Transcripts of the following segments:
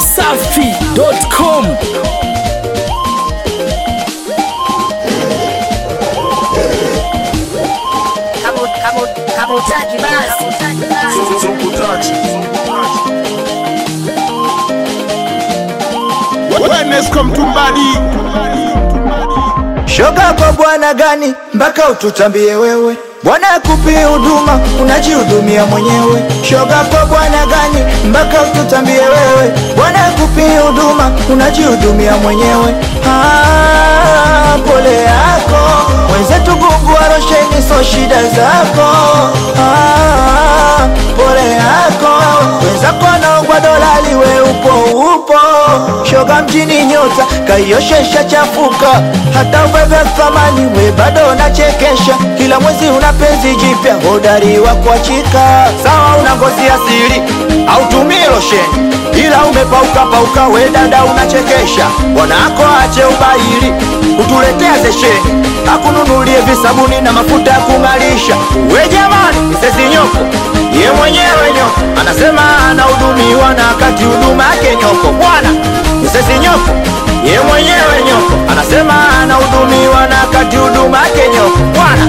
dachimsafi.com Kama kama kama utaki basi. Wenesco mtumbadi Shoga kwa bwana gani mpaka ututambie wewe? Bwana akupi huduma unajihudumia mwenyewe. Shoga kwa bwana gani mpaka ututambie wewe? Bwana akupi huduma unajihudumia mwenyewe. Ah, pole yako mwenzetu, Mungu arosheni, so shida zako. Ah, pole yako wenzako naongwa dolali, we upo upo. Shoga mjini nyota kaioshesha chafuka, hata ubebe thamani we bado unachekesha. Kila mwezi una penzi jipya, hodari wa kuachika. Sawa una ngozi asili au tumie losheni, ila umepauka pauka, we dada unachekesha. Bwanako ache ubaili, utuletea zesheni, akununulie visabuni na mafuta ya kung'alisha. We jamani, misezi nyoko ye mwenyewe nyoko anasema anahudumiwa na wakati huduma yake nyoko. Bwana misezi nyoko ye mwenyewe nyoko anasema anahudumiwa na wakati huduma yake nyoko. Bwana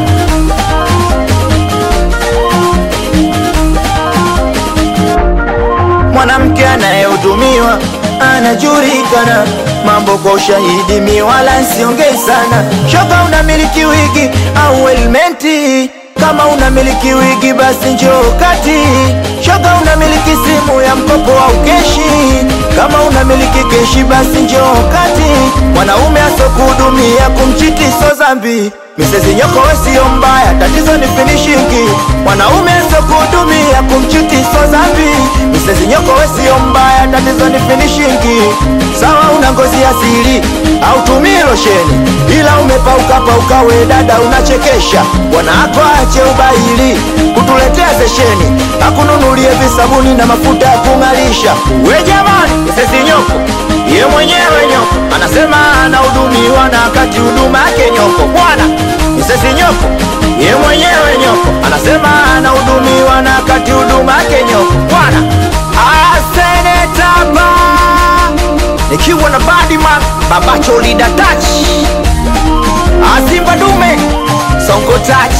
mwanamke anayehudumiwa anajulikana, mambo kwa ushahidi, mi wala siongei sana. Shoga unamiliki wigi au helmeti? Kama unamiliki wigi basi njoo kati. Shoga unamiliki simu ya mkopo au keshi? Kama unamiliki keshi basi njoo kati. Mwanaume asokuhudumia kumchiti so zambi Misezi nyoko we sio mbaya, tatizo ni finishingi. Mwanaume asokuhudumia kumchiti so zambi Misezi nyoko we sio mbaya, tatizo ni finishingi. Sawa una ngozi asili au tumie losheni, ila umepauka pauka, we dada unachekesha. Bwanako ache ubaili kutuletea zesheni, akununulie visabuni na mafuta ya kung'alisha. We jamani, misezi nyoko ye mwenyewe nyoko anasema anahudumiwa na wakati huduma yake nyoko. Bwana misezi nyoko ye mwenyewe nyoko anasema anahudumiwa na wakati huduma yake nyoko. Bwana asenetaba nikiwa na Badman babacho lida touch Asimba dume sonko touch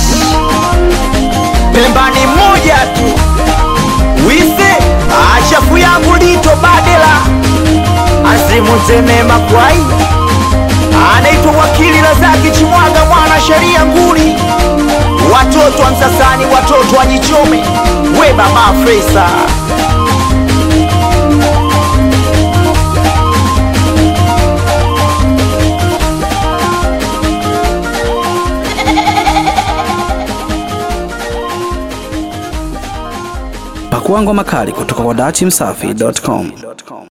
Pemba ni moja tu wise achafu yangu lito badela asimuteme makwai anaitwa wakili Razaki Chimwaga mwana sheria nguli watoto wa Msasani watoto wa Jichome we baba Fresa Pakua ngoma kali kutoka kwa dachimsafi.com.